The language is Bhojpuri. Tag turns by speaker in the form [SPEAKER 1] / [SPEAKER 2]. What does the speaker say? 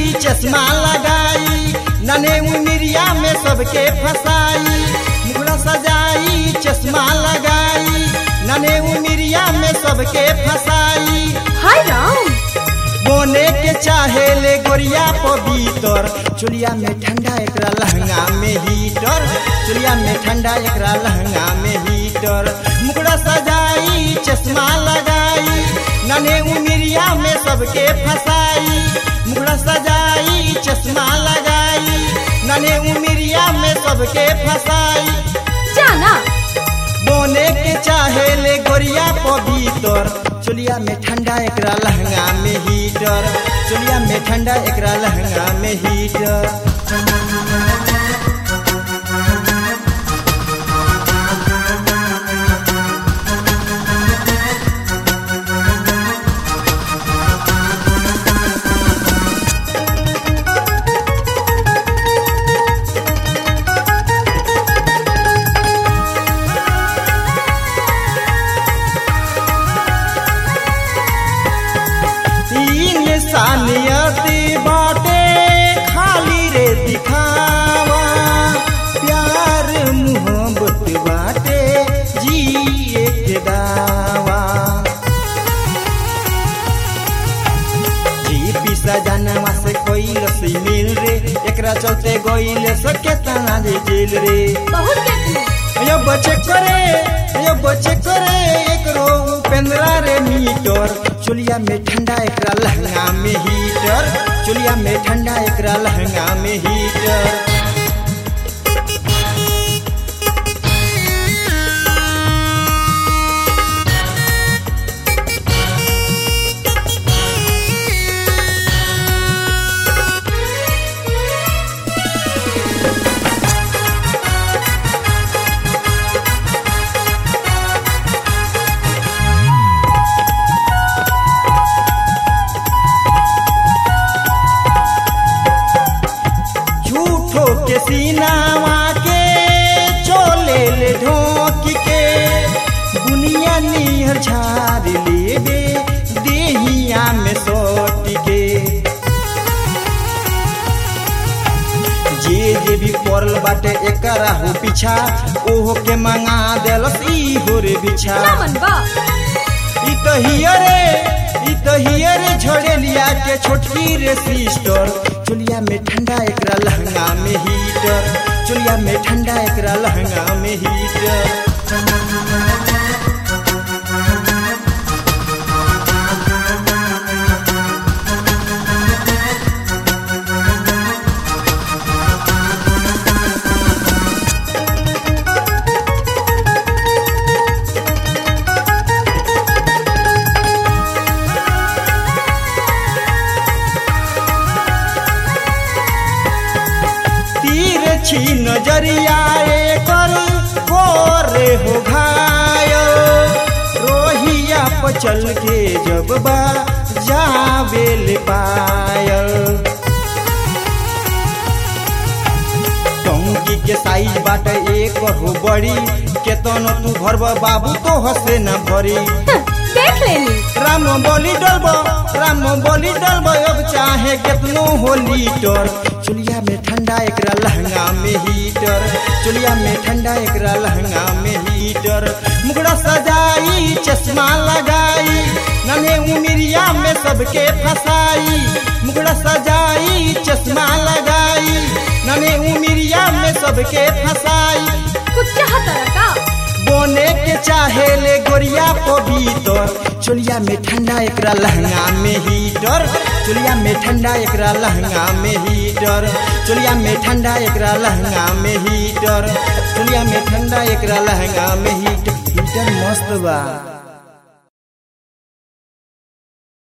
[SPEAKER 1] चश्मा लगाई नने उमिरिया में सबके फसाई मुखड़ा सजाई चश्मा लगाई नने उमिरिया में सबके फसाई
[SPEAKER 2] हाय राम
[SPEAKER 1] बोने के चाहे ले गोरिया पवित्र चुलिया में ठंडा एकरा लहंगा में हीटर चुलिया में ठंडा एकरा लहंगा में हीटर मुकड़ा सजाई चश्मा लगाई नने उमिरिया में सबके फसाई मुकड़ा सजाई चश्मा लगाई नने उमिरिया में सबके फसाई
[SPEAKER 2] जाना
[SPEAKER 1] बोने के चाहे ले गोरिया पवित्र चुलिया में ठंडा एकरा लहंगा में हीटर चुलिया में ठंडा एकरा लहंगा में हीटर तीन सानियती बाटे खाली रे दिखावा प्यार मोहब्बत बाटे जिए के दावा जी पिसा जानवा से कोई लसी मिल रे एकरा चलते गईल सके तना जे जेल रे
[SPEAKER 2] बहुत देखली
[SPEAKER 1] यो बचे करे यो बचे करे एकरो उपेंद्रा रे मीटर चुलिया में ठंडा एकरा लहंगा में हीटर चुलिया में ठंडा एकरा लहंगा में हीटर झूठो के सीनावा के चोले ले ढोक के दुनिया निहर झाड़ लेबे देहिया में सोट के जे जे भी पड़ल बाटे एकरा हो पीछा ओहो के मंगा देलस ई होरे बिछा
[SPEAKER 2] ना मन बा
[SPEAKER 1] ई तो हियरे ई तो हियरे झड़ेलिया के छोटकी रे सिस्टर चुलिया में ठंडा एकरा लहंगा में हीटर चुलिया में ठंडा एकरा लहंगा में हीटर तीर छी नजरिया कर गोरे हो घायो रोहिया पचल के जब बा जावेल पायल टंकी के साइज बाट एक हो बड़ी केतन तू भरब बाबू तो हसे न भरी
[SPEAKER 2] हं, देख लेनी
[SPEAKER 1] राम बोली डलबो राम बोली डलबो अब चाहे कितनो हो लीटर चुलिया में ठंडा एकरा लहंगा में हीटर चुलिया में ठंडा एकरा लहंगा में हीटर मुगड़ा सजाई चश्मा लगाई नन्हे उमिरिया में सबके फसाई मुगड़ा सजाई चश्मा लगाई नन्हे उमिरिया में सबके फसाई
[SPEAKER 2] कुछ चाहता का
[SPEAKER 1] बोने के चाहे ले गोरिया पवित्र चुलिया में ठंडा एकरा लहंगा में हीटर चुलिया में ठंडा एकरा लहंगा में हीटर चुलिया में ठंडा एकरा लहंगा में हीटर चुलिया में ठंडा एकरा लहंगा में हीटर हीटर मस्त बा